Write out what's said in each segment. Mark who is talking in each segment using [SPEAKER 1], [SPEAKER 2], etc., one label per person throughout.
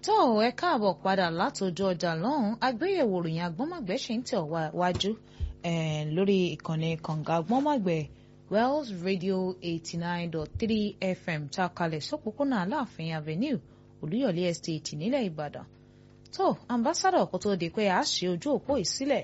[SPEAKER 1] tó ẹ káàbọ̀ padà látòjú ọjà lọ́hùn agbéyẹ̀wò ròyìn agbọ́nmọ̀gbẹ́ ṣe ń tẹ̀ wá wájú lórí ìkànnì kànga agbọ́nmọ̀gbẹ́ Wells Radio eighty nine dot three FM tá a kalẹ̀ sọ́pọ̀pọ̀nà Aláàfin Avenue Olúyọ̀lé Estate nílẹ̀ Ìbàdàn tó ambassadọ̀ kó tó di pé a ṣe ojú òpó ìsílẹ̀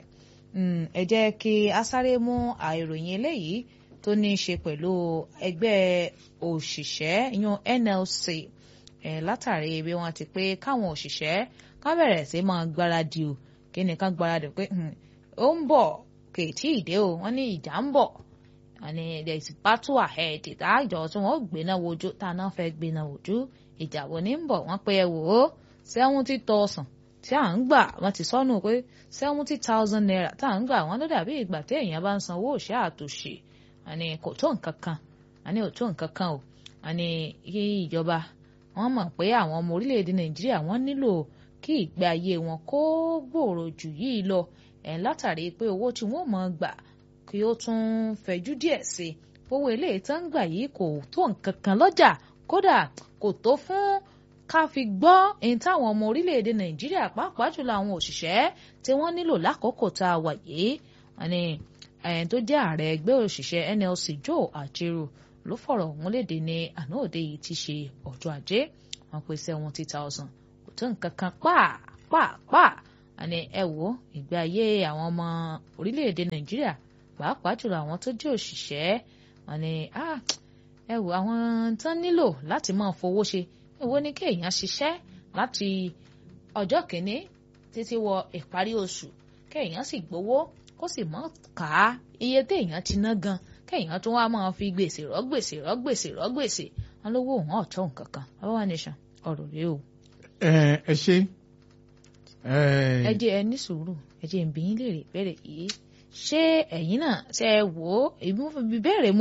[SPEAKER 1] ẹ jẹ́ kí a sáré mú àìròyìn eléyìí tó ní í ṣe pẹ̀lú ẹgbẹ́ òṣìṣẹ́ yan NLC ẹ̀ látàrí bí wọ́n ti pé káwọn òṣìṣẹ́ ká bẹ̀rẹ̀ sí máa gbáradì o kí ni ká gbáradì pé ó ń bọ̀ kò tí ì dé o wọ́n ní ìjà ń bọ̀ wọ́n ní there is battle ahead tá ìjọ tí wọ́n gbéná wojú tá a náà fẹ́ gbéná wojú ìjà wo ní ń bọ̀ wọ́n pé ẹ wò ó seventy thousand tí à ń gbà wọ́n ti sọnù pé seventy thousand naira tá à ń gbà wọ́n ló dàbí ìgbà tí èèyàn bá ń san owó òṣè àtòṣe àní kò tó nǹkan kan àní ò tó nǹkan kan o àní kí ìjọba wọ́n mọ̀ pé àwọn ọmọ orílẹ̀-èdè nàìjíríà wọ́n nílò kí ìgbé ayé wọn kó gbòòrò jù yìí lọ ẹ̀ látàrí pé owó tí wọ́n mọ̀ gbà kí ó tún fẹ̀jú díẹ̀ sí i owó eléyìí tó ń gbà yìí kò tó nǹkan kan lọ́jà kódà kò tó fún ká fi gbọ́ èyí táwọn ọmọ orílẹ̀-èdè nàìjíríà pàápàá jùlọ àwọn òṣìṣẹ́ tí wọ́n nílò lákòókò tá a wà yìí wọ́n ní ẹ̀yìn tó jẹ́ ààrẹ ẹgbẹ́ òṣìṣẹ́ NLC Joe Ajaero ló fọ̀rọ̀ ọ̀hún léde ní àná òde yìí ti ṣe ọjọ́ ajé wọ́n pé seventy thousand kò tó nǹkan kan pàápàá àní ẹ wò ìgbé ayé àwọn ọmọ orílẹ̀-èdè nàìjíríà pàápàá jùlọ àwọn tó jẹ́ òṣìṣẹ́ wọ́n ní ẹ wò àwọn tán nílò láti máa fowó ṣe èwo ni kéèyàn ṣiṣẹ́ láti ọjọ́ kìíní títí wọ ìparí oṣù kéèyàn sì gbowó kó sì mọ̀ ká iye téèyàn ti ná gan kéèyàn tún wá máa fi gbèsè rọ́ gbèsè rọ́ gbèsè rọ́ gbèsè wọn lówó òun ọ̀tọ̀ nǹkan kan Baba Nation ọ̀rọ̀ rèé o.
[SPEAKER 2] ẹ ẹ ṣe.
[SPEAKER 1] ẹ jẹ́ ẹ ní sùúrù ẹ jẹ́ ń bi yín léèrè ìbéèrè yìí ṣé ẹ̀yin náà ṣe wò ó ìbéèrè